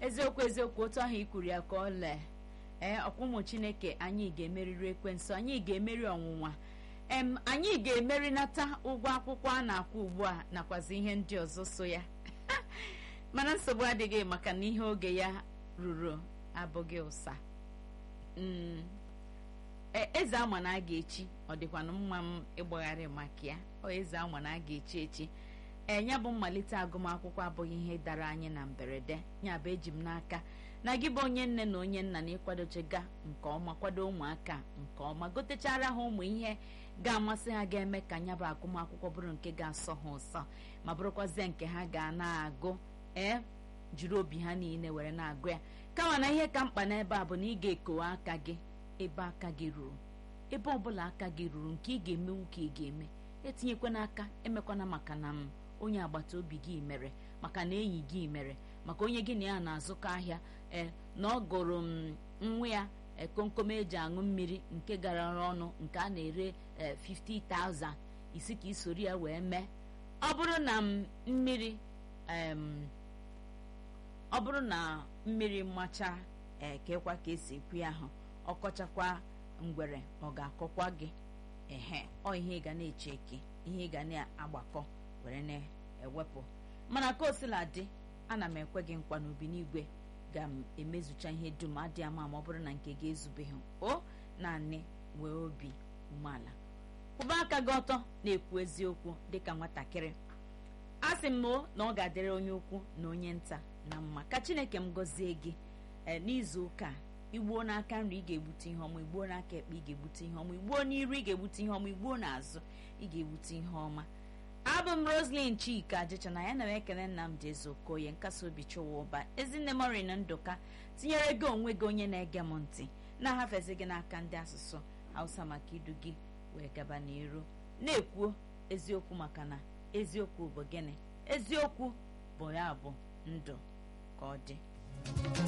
eziokwu eziokwu otu ahụ ikwuru ya ka ọ lee ee ọkwa ụmụ chineke anyị ga-emeriri ekwensu anyị ga-emeri ọnwụnwa em anyị ga-emerinata ụgwọ akwụkwọ a na-akwụ ugbu a nakwazi ihe ndị ọzọ so ya mana nsogbu adịghị maka na ihe oge ya ruru abụghị ụsa Mm. E- eze ama na a ga-echi ọ dịkwanụ mma m ịgbagharị maka ya ọ eze ama na a ga-echi echi ee ya bụ mmalite agụmakwụkwọ abụghị ihe dara anyị na mberede ya bụ eji m n'aka na gị bụ onye nne na onye nna na ịkwadochega nke ọma kwado ụmụaka nke ọma gotechara ha ụmụ ihe ga-amasị ha ga-eme ka ya bụ agụmakwụkwọ bụrụ nke ga-asọ ha ụsọ ma bụrụkwazie nke ha ga na-agụ ee jiri obi ha niile were na-agụ ya kama na ihe ka mkpa n'ebe a bụ na ị ga-ekowe aka gị ebe aka gị ruru ebe ọbụla aka gị ruru nke ị ga-emenwu ka ị ga-eme etinyekwana aka emekwana maka na m onye agbata obi gị mere maka na enyi gị mere maka onye gị na ya na-azụkọ ahịa ee na ọ gụrụ m nwa ya e, komkom eji aṅụ mmiri nke gara ọnụ nke a na-ere e, 50,000 isi ka isori ya wee mee ọ bụrụ na m mmiri em, ọ bụrụ na mmiri macha ee kekwa ka esi ekwu ya ahụ ọkọchakwa ngwere ọ ga-akọkwa gị ehe ọ ihe ị ga na-eche eke ihe ị ga na-agbakọ were na-ewepụ mana ka o sila dị ana m ekwe gị nkwa n'obi n'igwe ga m emezucha ihe dum adị ama ma ọ bụrụ na nke ga-ezubeghị o naanị wee obi umeala kwụba aka gị ọtọ na-ekwu eziokwu dịka nwatakịrị a sị m o na ọ ga-adịrị onye ukwu na onye nta na mma ka chineke m gọzie gị ee n'izu ụka a, igbuo n'aka nri ị ga-egbute ihe ọma igbuo n'aka ekpe ị ga-egbute ihe ọma igbuo n'iru ị ga-egbute ihe ọma igbuo n'azụ ị ga-egbute ihe ọma abụ m roslyn chika ajịcha na ya na m ekele nnamdị ezeokoye nkasi obi chụwa ụba ezinne morin ndụka tinyere gị onwe gị onye na-ege m ntị na-ahafezi gị n'aka ndị asụsụ hausa maka idu gị wee gaba n'iru na-ekwuo eziokwu maka na eziokwu bụ gịnị eziokwu bụ ya bụ ndụ ka ọ dị